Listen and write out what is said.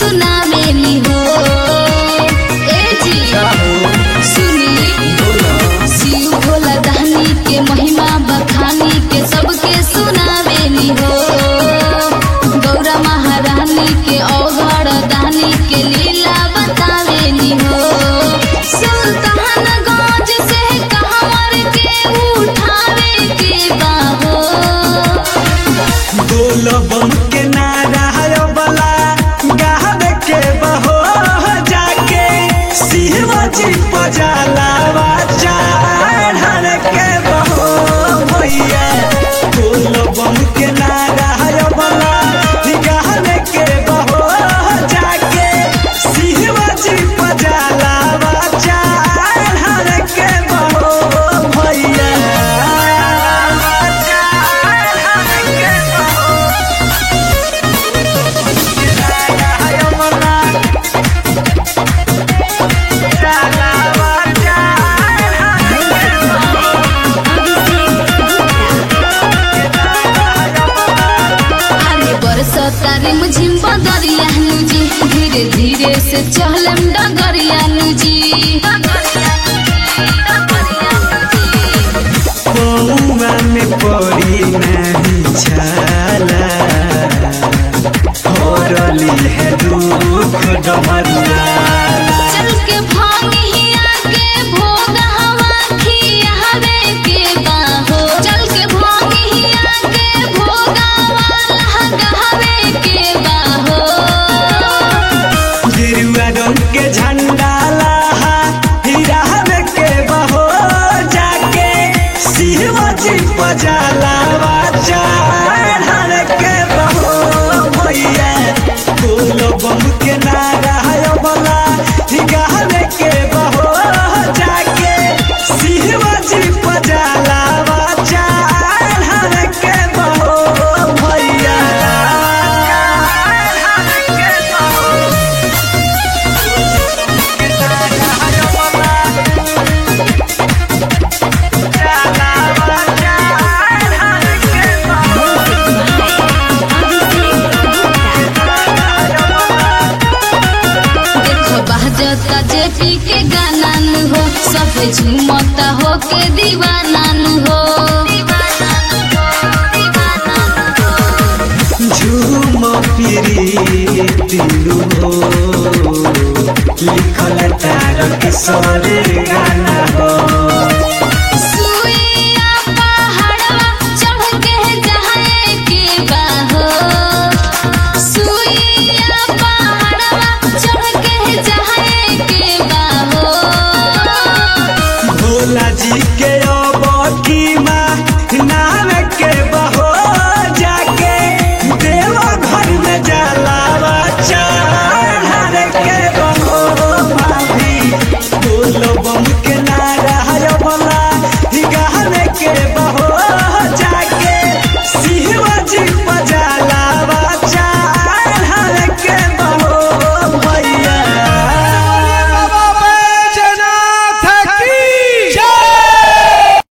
सुनावेली हो ए जी सुनी शिव भोला दानी के महिमा बखानी के सबके सुनावेली हो गौरा महारानी के अवघड़ दानी के लीला बतावेली हो सुल्तानगंज से कहवर के उठावे के बाहो बोलबम के नारा बला गावे के बहो जाके शिवजी पजालावा चढ़ के बहो भैया बोलबम के नारा बला गावे के बहो जाके शिवजी पजालावा चढ़ के बहो भैया चढ़ के बहो अरे बरसता रिमझिम बदरिया जी धीरे धीरे से चहलम डगरिया जी पौआ में पड़ी नहीं छाला होरली है दुख डमरुआ चल के भांगिया के भोग हवा खियावे के बाहो चल के भांगिया के भोग हवा लगावे के बाहो गिरुआ रंग के झंडा लहा हिरावे के बहो जाके शिवजी पजालावा चढ़ के बहो भैया बोलो बम के नारा बला गावे के बहो जाके शिवजी पजालावा चढ़ के बहो भैया चढ़ के बहो देखो बहजता जेपी के गाना न हो सब झूमता हो के दीवाना न हो झूम फिरी तिलु हो लिखल तार के सरे गाना हो